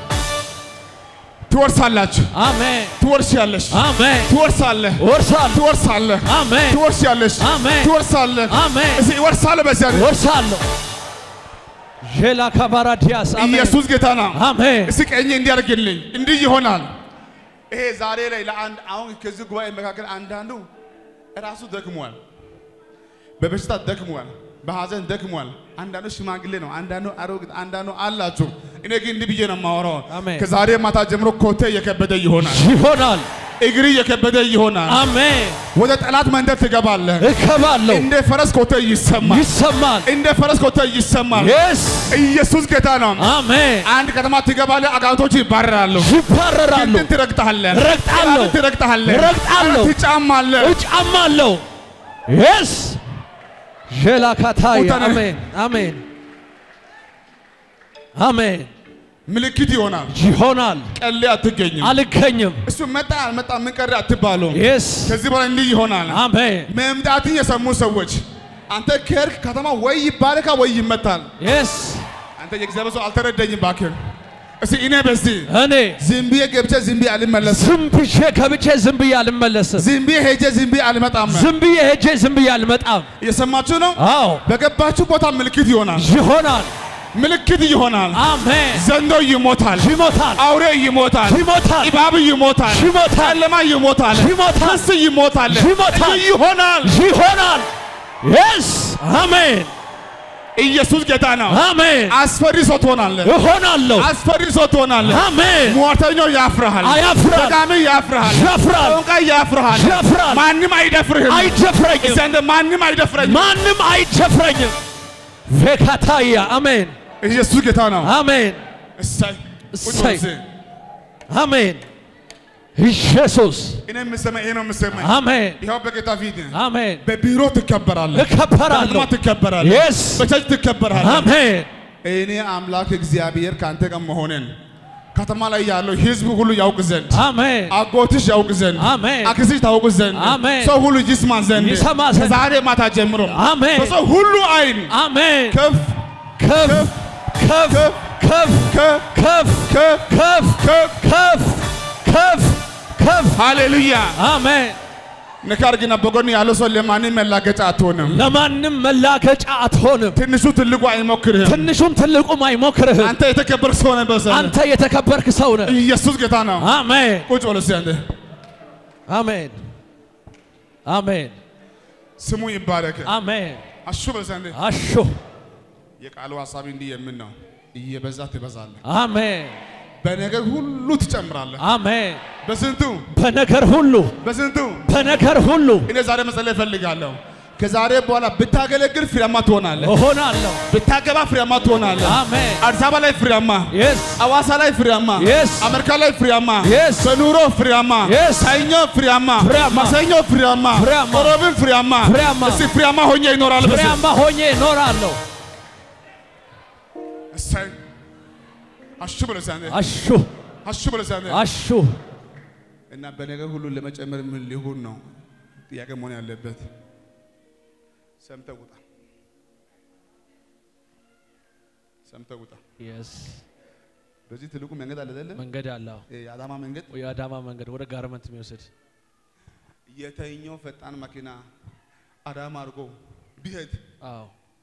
ትወርሳላችሁ፣ አሜን ትወርሻለሽ፣ አሜን ትወርሳለህ፣ እወርሳለሁ ትወርሳለህ፣ አሜን ትወርሻለሽ፣ አሜን ትወርሳለህ። አሜን እስኪ ይወርሳለህ በዚያ እወርሳለሁ ዤላ ካባራ ዲያስ አሜን ኢየሱስ ጌታ ነው። አሜን እስቲ ቀኝ እንዲያደርግልኝ እንዲህ ይሆናል። ይሄ ዛሬ ላይ ለአንድ አሁን ከዚህ ጉባኤ መካከል አንዳንዱ ራሱ ደክሟል፣ በበሽታ ደክሟል፣ በሐዘን ደክሟል። አንዳንዱ ሽማግሌ ነው፣ አንዳንዱ አሮጊት፣ አንዳንዱ አላችሁ። እኔ ግን እንዲህ ብዬ ነው የማወራው። አሜን። ከዛሬ ማታ ጀምሮ ኮቴ እየከበደ ይሆናል፣ ይሆናል እግሪ እየከበደ ይሆናል። አሜን ወደ ጠላት መንደር ትገባለህ። እከባለሁ እንደ ፈረስ ኮቴ ይሰማል፣ ይሰማል እንደ ፈረስ ኮቴ ይሰማል። የስ ኢየሱስ ጌታ ነው። አሜን አንድ ከተማ ትገባለህ፣ አጋንንቶች ይባረራሉ። ይባረራሉ ግንድን ትረግጣለህ፣ ረግጣለሁ። ጠላትን ትረግጣለህ፣ ረግጣለሁ። ትጫማለህ። እጫማለሁ የስ ዤላ ካታይ ቁጠር። አሜን አሜን አሜን ምልክት ይሆናል። ይሆናል ቀሌ አትገኝም። አልገኝም እሱ መጣ አልመጣ ምን ቀረ አትባሉ። የስ ከዚህ በኋላ እንዲህ ይሆናል። አሜን መምጣትን የሰሙ ሰዎች አንተ ከርክ ከተማ ወይ ይባረካ ወይ ይመታል። የስ አንተ የእግዚአብሔር ሰው አልተረዳኝም እባክህ። እስቲ እኔ በዚህ እኔ ዝም ብዬ ገብቼ ዝም ብዬ አልመለስም። ዝም ብዬ ገብቼ ዝም ብዬ አልመለስም ዝም ብዬ ሄጄ ዝም ብዬ አልመጣም። ዝም ብዬ ሄጄ ዝም ብዬ አልመጣም እየሰማችሁ ነው? አዎ በገባችሁ ቦታ ምልክት ይሆናል። ይሆናል ምልክት ይሆናል። አሜን ዘንዶ ይሞታል። ይሞታል አውሬ ይሞታል። ይሞታል እባብ ይሞታል። ይሞታል ጨለማ ይሞታል። ይሞታል ክስ ይሞታል። ይሞታል። ይሆናል። ይሆናል የስ አሜን ኢየሱስ ጌታ ነው። አሜን አስፈሪ ሰው ትሆናለህ። እሆናለሁ አስፈሪ ሰው ትሆናለህ። አሜን ሟርተኛው ያፍርሃል። አያፍራል ደጋሚ ያፍርሃል። ያፍራል ጠንቋይ ያፍርሃል። ያፍራል ማንም አይደፍርህም። አይደፍረኝም እስቲ አንተ ማንም አይደፍረኝም። ማንም አይደፍረኝም ቬካታያ አሜን ኢየሱስ ጌታ ነው። አሜን እሰይ ቁጭ በል እሰይ እስኪ። አሜን ኢየሱስ እኔ የምሰማኝ ይሄ ነው የምሰማኝ። አሜን ይኸው በጌታ ፊት አሜን በቢሮ ትከበራለህ፣ እከበራለሁ በከተማ ትከበራለህ፣ የስ በቸርች ትከበራለህ። አሜን እኔ አምላክ እግዚአብሔር ከአንተ ጋር መሆንን ከተማ ላይ ያለው ህዝብ ሁሉ ያውቅ ዘንድ አሜን አጎትሽ ያውቅ ዘንድ አሜን አክስትሽ ታውቅ ዘንድ አሜን። ሰው ሁሉ ይስማ ዘንድ ይሰማ ዘንድ ከዛሬ ማታ ጀምሮ አሜን በሰው ሁሉ አይን አሜን ከፍ ከፍ ከፍ ከፍ ከፍ ከፍ ከፍ ከፍ ከፍ ከፍ ከፍ ከፍ ሃሌሉያ አሜን ንካር ግን በጎን ያለው ሰው ለማንም መላገጫ አትሆንም። ለማንም መላገጫ አትሆንም። ትንሹ ትልቁ አይሞክርህም። ትንሹም ትልቁም አይሞክርህም። አንተ የተከበርክ ሰው ነህ። በሰ አንተ የተከበርክ ሰው ነህ። ኢየሱስ ጌታ ነው። አሜን ቁጭ በል እስኪ አንተ። አሜን አሜን ስሙ ይባረክ። አሜን። አሹ በል እስኪ አንተ። አሹ የቃሉ ሀሳብ እንዲህ የምን ነው? እየበዛ ትበዛለህ፣ አሜን በነገር ሁሉ ትጨምራለህ። አሜን። በስንቱ በነገር ሁሉ በስንቱ በነገር ሁሉ እኔ ዛሬ መጸለይ እፈልጋለሁ። ከዛሬ በኋላ ብታገለግል ፍሬያማ ትሆናለህ። እሆናለሁ። ብታገባ ፍሬያማ ትሆናለህ። አሜን አዲስ አበባ ላይ ፍሬያማ፣ የስ አዋሳ ላይ ፍሬያማ፣ Yes. አሜሪካ ላይ ፍሬያማ፣ Yes. በኑሮ ፍሬያማ፣ Yes. ሰኞ ፍሬያማ፣ ፍሬያማ፣ ማክሰኞ ፍሬያማ፣ ፍሬያማ፣ ሮብን ፍሬያማ፣ ፍሬያማ፣ እስቲ ፍሬያማ ሆኜ ይኖራል። በስ ፍሬያማ ሆኜ እኖራለሁ። እሰይ አሹ ብለህ እስኪ አንተ አሹ አሹ ብለህ እስኪ አንተ አሹ እና በነገር ሁሉ ለመጨመር ምን ሊሆን ነው ጥያቄ መሆን ያለበት። ሰምተህ ውጣ፣ ሰምተህ ውጣ። የስ በዚህ ትልቁ መንገድ አለ አይደለም? መንገድ አለው የአዳማ መንገድ የአዳማ መንገድ ወደ ጋርመንት የሚወስድ የተኛው ፈጣን መኪና አዳማ አድርጎ ቢሄድ አዎ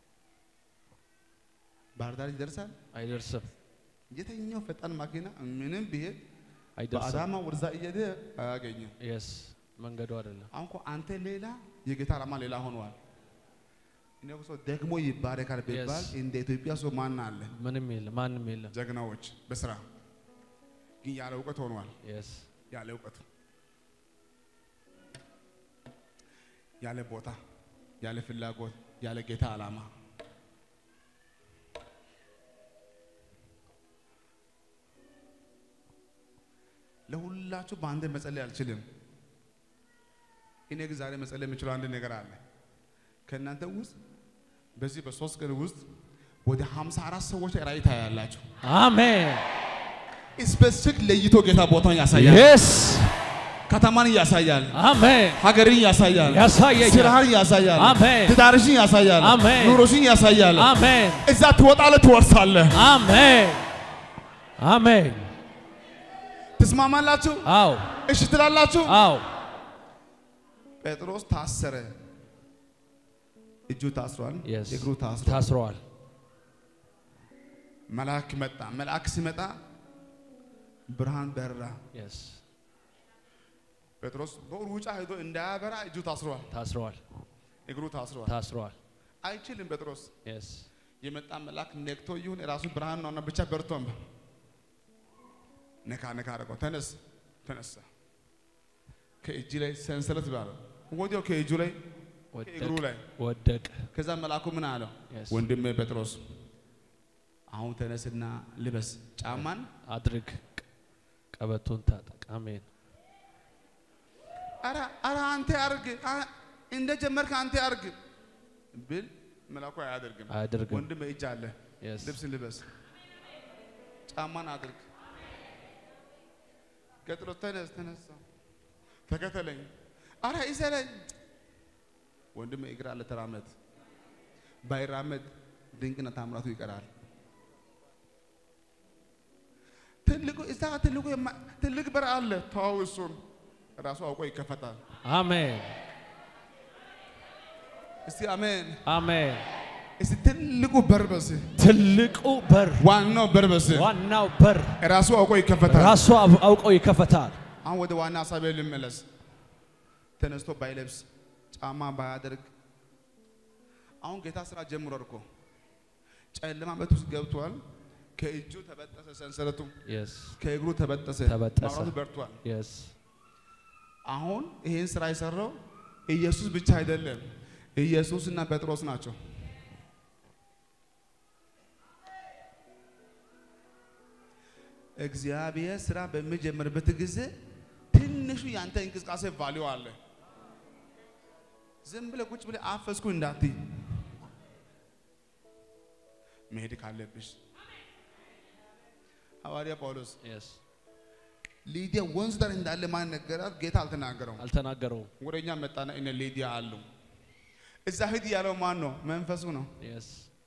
ባህር ዳር ይደርሳል። አይደርስም የተኛው ፈጣን መኪና ምንም ቢሄድ አይደርስም በአዳማ ወደዛ እየሄደ አያገኝም። የስ መንገዱ አይደለም አሁን እኮ አንተ ሌላ የጌታ ዓላማ ሌላ ሆኗል። እኔ እኮ ሰው ደግሞ ይባረካል ቢባል Yes. እንደ ኢትዮጵያ ሰው ማን አለ? ምንም የለም ማንም የለም ጀግናዎች በስራ ግን ያለ እውቀት ሆኗል። የስ ያለ እውቀቱ ያለ ቦታ ያለ ፍላጎት ያለ ጌታ ዓላማ ለሁላችሁ በአንድ መጸለይ አልችልም። እኔ ግን ዛሬ መጸለይ የምችለው አንድ ነገር አለ። ከእናንተ ውስጥ በዚህ በሶስት ቀን ውስጥ ወደ 54 ሰዎች ራእይ ታያላችሁ። አሜን ስፔሲፊክ ለይቶ ጌታ ቦታውን ያሳያል። የስ ከተማን ያሳያል። አሜን ሀገርን ያሳያል። ያሳየኛል ስራህን ያሳያል። አሜን ትዳርሽን ያሳያል። አሜን። ኑሮሽን ያሳያል። አሜን እዛ ትወጣለህ፣ ትወርሳለህ። አሜን አሜን ትስማማላችሁ? አዎ እሺ ትላላችሁ? አዎ ጴጥሮስ ታሰረ። እጁ ታስሯል፣ የስ እግሩ ታስሯል። ታስረዋል መልአክ መጣ። መልአክ ሲመጣ ብርሃን በራ። የስ ጴጥሮስ በሩጫ ሄዶ እንዳያበራ እጁ ታስሯል፣ ታስረዋል እግሩ ታስሯል። ታስረዋል አይችልም ጴጥሮስ የስ የመጣ መልአክ ነክቶ ይሁን የራሱ ብርሃን ነውና ብቻ በርቶም ነካ ነካ አደረገው። ተነስ ተነሳ። ከእጅ ላይ ሰንሰለት ባለው ወዲያው ከእጁ ላይ ከእግሩ ወደቅ ላይ ወደቅ ከዛ መልአኩ ምን አለው? Yes. ወንድሜ ጴጥሮስ አሁን ተነስና ልበስ፣ ጫማን አድርግ ቀበቶን ታጠቅ አሜን አረ አረ አንተ አርግ አ- እንደ ጀመርክ አንተ አርግ ብል መልአኩ አያደርግም። አያደርግም ወንድሜ እጅ አለ፣ የስ ልብስ ልበስ፣ ጫማን አድርግ። ቀጥሎ ተነስ፣ ተነሳ፣ ተከተለኝ። አረ ይዘለኝ። ወንድሜ እግር አለ፣ ተራመድ። ባይራመድ ድንቅና ታምራቱ ይቀራል። ትልቁ እዛ ትልቁ የማ- ትልቅ በር አለ። ተዋው፣ እሱን ራሱ አውቆ ይከፈታል። አሜን እስቲ አሜን። አሜን እስቲ ትልቁ በር በስ ትልቁ በር ዋናው በር በስ ዋናው በር ራሱ አውቆ ይከፈታል። ራሱ አብ- አውቆ ይከፈታል አሁን ወደ ዋና ሀሳቤ ልመለስ። ተነስቶ ባይለብስ ጫማ ባያደርግ አሁን ጌታ ስራ ጀምሯል እኮ ጨለማ ቤት ውስጥ ገብቷል። ከእጁ ተበጠሰ ሰንሰለቱ፣ የስ ከእግሩ ተበጠሰ፣ ተበጠሰ። ማብራቱ በርቷል። የስ አሁን ይህን ስራ የሰራው ኢየሱስ ብቻ አይደለም፣ ኢየሱስ እና ጴጥሮስ ናቸው። እግዚአብሔር ስራ በሚጀምርበት ጊዜ ትንሹ ያንተ እንቅስቃሴ ቫሊዩ አለ። ዝም ብለህ ቁጭ ብለህ አፈስኩ እንዳትይ መሄድ ካለብሽ ሐዋርያ ጳውሎስ Yes. ሊዲያ ወንዝ ዳር እንዳለ ማን ነገራት? ጌታ አልተናገረውም። አልተናገረውም። ወደ እኛ መጣና እነ ሊዲያ አሉ። እዛ ሂድ ያለው ማን ነው? መንፈሱ ነው። Yes.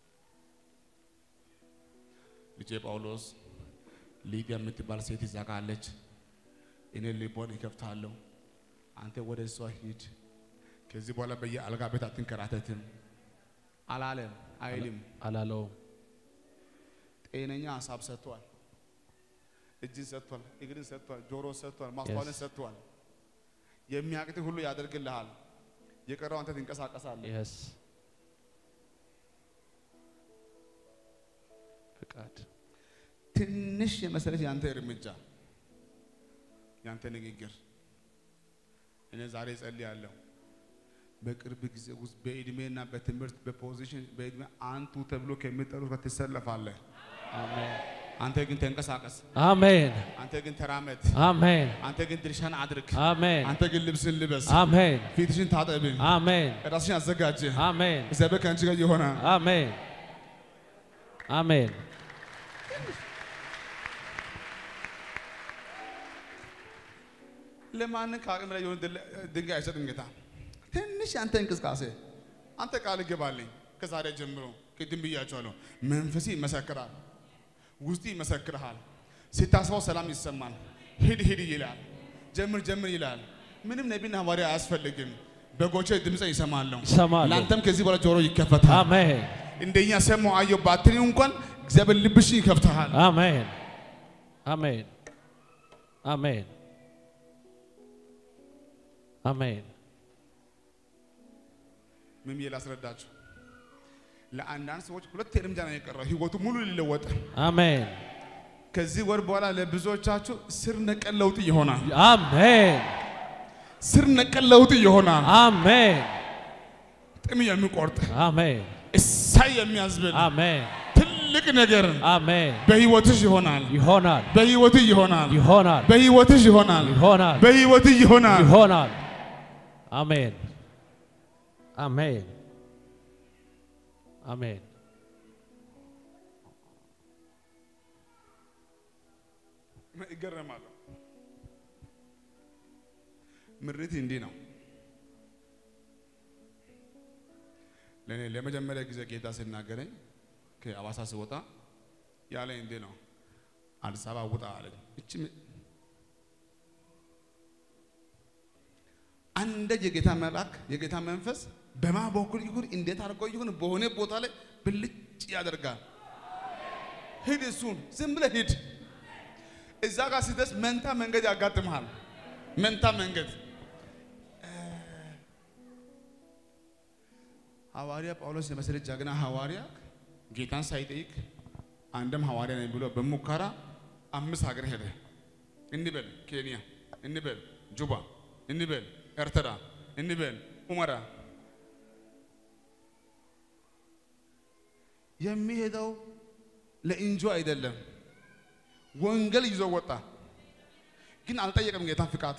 ልጄ ጳውሎስ ሊዲያ የምትባል ሴት ይዛ ጋ አለች። እኔ ልቦን ይከፍታለሁ። አንተ ወደ እሷ ሂድ። ከዚህ በኋላ በየአልጋ ቤት አትንከራተትም አላለም አይልም። አላለውም። ጤነኛ ሀሳብ ሰጥቷል። እጅን ሰጥቷል፣ እግርን ሰጥቷል፣ ጆሮ ሰጥቷል፣ ማስተዋልን Yes. ሰጥቷል። የሚያቅት ሁሉ ያደርግልሃል። የቀረው አንተ ትንቀሳቀሳለህ። Yes. ፍቃድ ትንሽ የመሰለች ያንተ እርምጃ ያንተ ንግግር እኔ ዛሬ እጸልያለሁ። በቅርብ ጊዜ ውስጥ በእድሜና በትምህርት በፖዚሽን በእድሜ አንቱ ተብሎ ከሚጠሩት ጋር ትሰለፋለህ። አሜን። አንተ ግን ተንቀሳቀስ፣ አሜን። አንተ ግን ተራመድ፣ አሜን። አንተ ግን ድርሻን አድርግ፣ አሜን። አንተ ግን ልብስን ልበስ፣ አሜን። ፊትሽን ታጠብ፣ አሜን። ራስሽን አዘጋጅ። አሜን። እግዚአብሔር ከአንቺ ጋር ይሆናል። አሜን። አሜን። ለማንን ከአቅም ላይ የሆነ ድል- ድንጋይ አይሰጥም ጌታ። ትንሽ አንተ እንቅስቃሴ አንተ ቃል ግባልኝ። ከዛሬ ጀምሮ ቅድም ብያቸዋለሁ። መንፈሲ ይመሰክራል፣ ውስጥ ይመሰክርሃል። ሲታስበው ሰላም ይሰማል። ሂድ ሂድ ይላል፣ ጀምር ጀምር ይላል። ምንም ነቢና ሐዋርያ አያስፈልግም። በጎቼ ድምፅ ይሰማለሁ። ይሰማሉ። ለአንተም ከዚህ በኋላ ጆሮ ይከፈታል። አሜን። እንደኛ ሰማሁ አየሁ ባትሪ እንኳን እግዚአብሔር ልብሽን ይከፍትሃል። አሜን። አሜን። አሜን። አሜን። ምን ብዬ ላስረዳችሁ? ለአንዳንድ ሰዎች ሁለት እርምጃ ነው የቀረው ህይወቱ ሙሉ ሊለወጥ አሜን። ከዚህ ወር በኋላ ለብዙዎቻችሁ ስር ነቀል ለውጥ ይሆናል። አሜን። ስር ነቀል ለውጥ ይሆናል። አሜን። ጥም የሚቆርጥ አሜን። እሳይ የሚያዝብል አሜን። ትልቅ ነገር አሜን። በህይወትሽ ይሆናል። ይሆናል። በህይወትህ ይሆናል። ይሆናል። በህይወትሽ ይሆናል። ይሆናል። በህይወትህ ይሆናል። ይሆናል። አሜን። አሜን። አሜን። ይገረማለሁ። ምሪት እንዲህ ነው። ለእኔ ለመጀመሪያ ጊዜ ጌታ ሲናገረኝ ከአዋሳ ስወጣ ያለኝ እንዲህ ነው። አዲስ አበባ ውጣ አለኝ። እቺ ም- አንደ የጌታ መልአክ የጌታ መንፈስ በማ በኩል ይሁን እንዴት አድርጎ ይሁን በሆነ ቦታ ላይ ብልጭ ያደርጋል። ሂድ፣ እሱን ዝም ብለህ ሂድ። እዛ ጋር ሲደርስ መንታ መንገድ ያጋጥምሃል። መንታ መንገድ ሐዋርያ ጳውሎስ የመሰለ ጀግና ሐዋርያ ጌታን ሳይጠይቅ አንድም ሐዋርያ ነኝ ብሎ በሙከራ አምስት ሀገር ሄደ። እንበል ኬንያ፣ እንበል ጁባ፣ እንበል ኤርትራ፣ እንበል ሁመራ። የሚሄደው ለኢንጆ አይደለም። ወንጌል ይዞ ወጣ። ግን አልጠየቀም ጌታን ፍቃድ።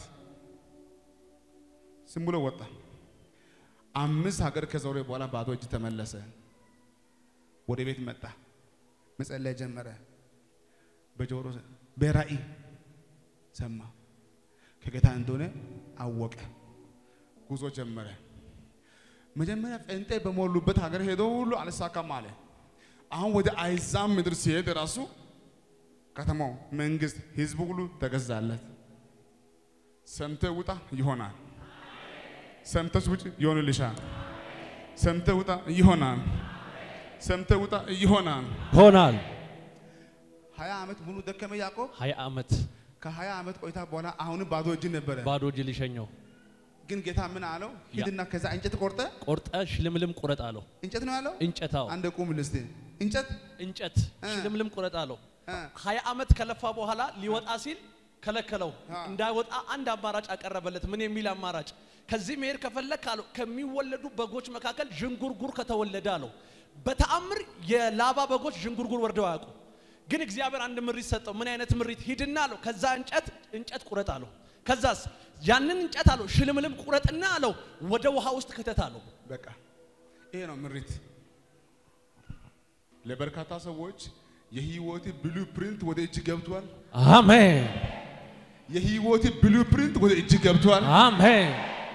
ዝም ብሎ ወጣ። አምስት ሀገር ከዞረ በኋላ ባዶ እጅ ተመለሰ። ወደ ቤት መጣ። መጸለይ ጀመረ። በጆሮ በራእይ ሰማ። ከጌታ እንደሆነ አወቀ። ጉዞ ጀመረ። መጀመሪያ ጴንጤ በሞሉበት ሀገር ሄዶ ሁሉ አልሳካም አለ። አሁን ወደ አይዛም ምድር ሲሄድ ራሱ ከተማው፣ መንግስት፣ ህዝቡ ሁሉ ተገዛለት። ሰምተ ውጣ ይሆናል። ሰምተሽ ውጭ ይሆንልሻል። ሰምተ ውጣ ይሆናል። ሰምተ ውጣ ይሆናል። ሆናል። ሀያ ዓመት ሙሉ ደከመ ያዕቆብ። ሀያ ዓመት ከሀያ ዓመት ቆይታ በኋላ አሁንም ባዶ እጅ ነበረ። ባዶ እጅ ሊሸኘው ግን ጌታ ምን አለው? ሂድና ከዛ እንጨት ቆርጠ ቆርጠ ሽልምልም ቁረጥ አለው። እንጨት ነው ያለው። እንጨታው አንድ ቁም ልስቴ እንጨት እንጨት እ። ሽልምልም ቁረጥ አለው። እ፣ ሀያ ዓመት ከለፋ በኋላ ሊወጣ ሲል ከለከለው። አ። እንዳይወጣ አንድ አማራጭ አቀረበለት። ምን የሚል አማራጭ? ከዚህ መሄድ ከፈለክ አለው ከሚወለዱ በጎች መካከል ዥንጉርጉር ከተወለደ አለው። በተአምር የላባ በጎች ዥንጉርጉር ወርደው አያውቁ። ግን እግዚአብሔር አንድ ምሪት ሰጠው። ምን አይነት ምሪት? ሂድና አለው ከዛ እንጨት እንጨት ቁረጥ አለው። ከዛስ ያንን እንጨት አለው ሽልምልም ቁረጥና አለው ወደ ውሃ ውስጥ ክተት አለው። በቃ ይሄ ነው ምሪት። ለበርካታ ሰዎች የህይወት ብሉ ፕሪንት ወደ እጅ ገብቷል። አሜን የህይወት ብሉ ፕሪንት ወደ እጅ ገብቷል። አሜን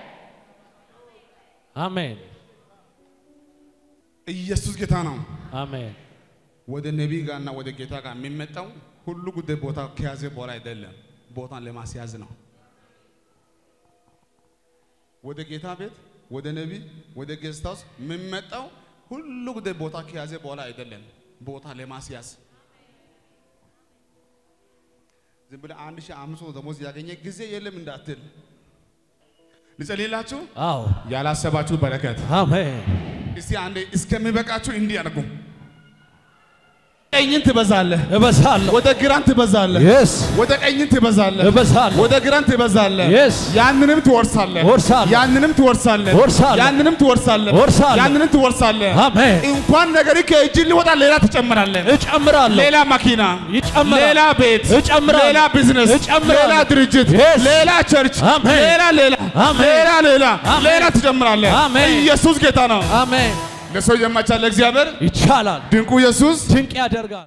አሜን ኢየሱስ ጌታ ነው። አሜን ወደ ነቢይ ጋርና ወደ ጌታ ጋር የሚመጣው ሁሉ ጉዳይ ቦታ ከያዘ በኋላ አይደለም፣ ቦታን ለማስያዝ ነው። ወደ ጌታ ቤት፣ ወደ ነቢይ፣ ወደ ጌስት ሃውስ የሚመጣው ሁሉ ጉዳይ ቦታ ከያዘ በኋላ አይደለም፣ ቦታ ለማስያዝ ዝም ብለህ አንድ ሺህ አምስት መቶ ደሞዝ ያገኘ ጊዜ የለም እንዳትል። ልጸልይላችሁ። አዎ ያላሰባችሁ በረከት አሜን እስቲ አንዴ እስከሚበቃችሁ እንዲህ አድርጉ። ቀኝን ትበዛለህ፣ እበዛለሁ ወደ ግራን ትበዛለህ፣ የስ ወደ ቀኝን ትበዛለህ፣ እበዛለሁ ወደ ግራን ትበዛለህ። Yes. ያንንም ትወርሳለህ፣ እወርሳለሁ። ያንንም ትወርሳለህ፣ እወርሳለሁ። ያንንም ትወርሳለህ፣ እወርሳለሁ። ያንንም ትወርሳለህ። አሜን እንኳን ነገር ከእጅ ሊወጣ ሌላ ትጨምራለህ። እጨምራለሁ ሌላ መኪና፣ ይጨምራል። ሌላ ቤት፣ እጨምራለሁ። ሌላ ቢዝነስ፣ እጨምራለሁ። ሌላ ድርጅት፣ Yes. ሌላ ቸርች፣ አሜን። ሌላ ሌላ አሜን። ሌላ ሌላ አሜን። ሌላ ትጨምራለህ። አሜን። ኢየሱስ ጌታ ነው። አሜን ለሰው የማይቻል እግዚአብሔር ይቻላል ድንቁ ኢየሱስ ድንቅ ያደርጋል